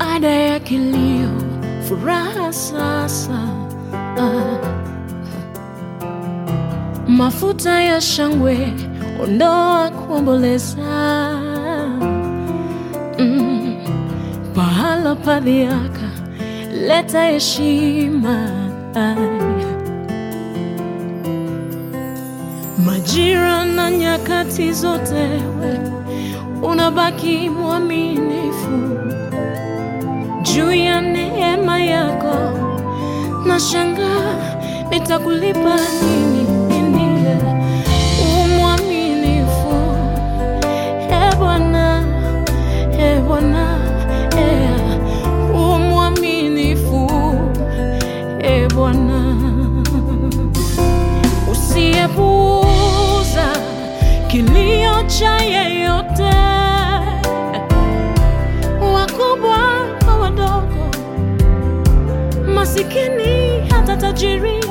baada ya kilio, furaha sasa. Ah. Mafuta ya shangwe, ondoa kuomboleza. Mm. Pahala pa dhiaka, leta heshima. Majira na nyakati zote, we unabaki mwaminifu juu ya neema yako. Nashangaa nitakulipa nini? Nini? Umwaminifu e Bwana, e Bwana, e umwaminifu e Bwana, usiyepuuza kilio cha yeyote, wakubwa kwa wadogo, masikini hata tajiri.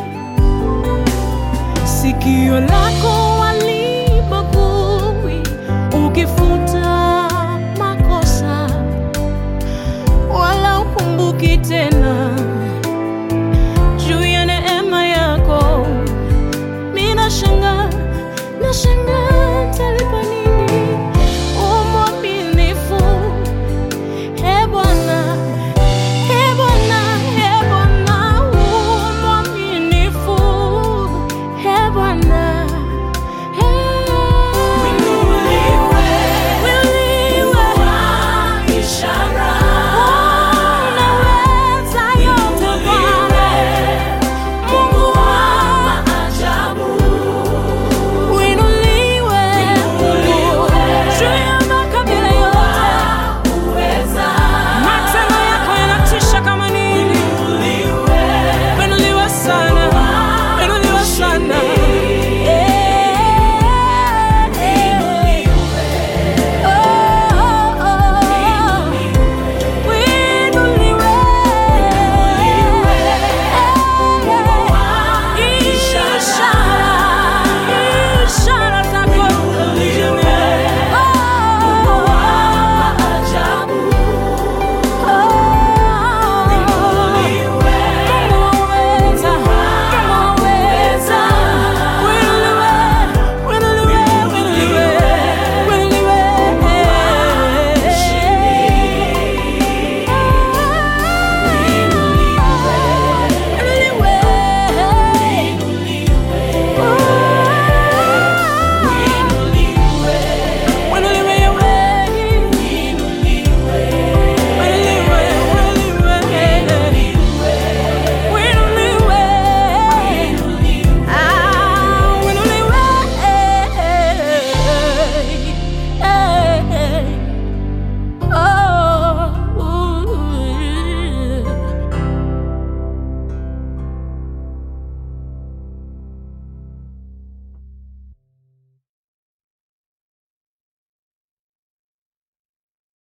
Sikio lako walibagui, ukifuta